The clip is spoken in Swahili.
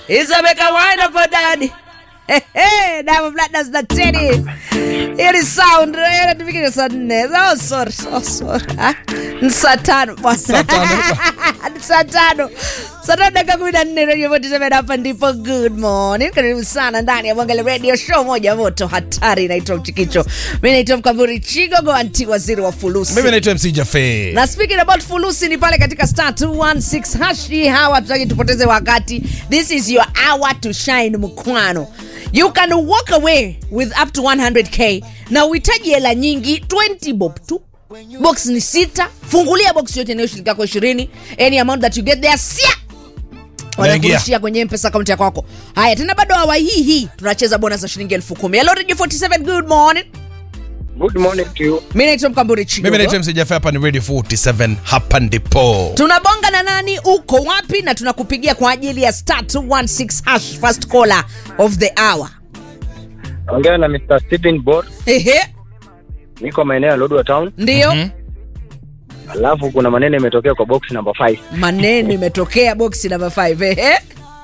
Isabeka wine for daddy. Hey, hey, Diamond Platnumz na Teddy. Ili sound ile tufikisha saa nne. Oh, sorry. Oh, sorry. Ah, ni saa tano bwana. Saa tano. Ni saa tano. Saa tano dakika kumi na nne Radio 47 hapa ndipo good morning. Karibu sana ndani ya Mwangalia Radio Show moja moto hatari inaitwa Mchikicho. Mimi naitwa Mkamburi Chigogo anti waziri wa fulusi. mimi naitwa mc jafe na speaking about fulusi ni pale katika star 216 hashi hawa tutaki tupoteze wakati this is your hour to shine mkwano you can walk away with up to 100k na uhitaji hela nyingi 20 bob tu box ni sita fungulia box yote inayoshiriki yako 20 any amount that you get there sia Unaingia. wanakurushia kwenye mpesa akaunti ya kwako haya tena bado hawa hii hii tunacheza bonus za shilingi elfu kumi hello radio 47 good morning Good morning to you. mi naitwa mkamburi chigo mimi naitwa mc jafe hapa ni radio 47 hapa ndipo tunabonga na nani uko wapi na tunakupigia kwa ajili ya star 216 hash first caller of the hour Ongea na Mr. Stephen Bor. ehe Niko maeneo ya Lodwar Town. ndiyo Mhm. Alafu kuna maneno imetokea kwa box number 5. maneno imetokea boksi namba 5 ehe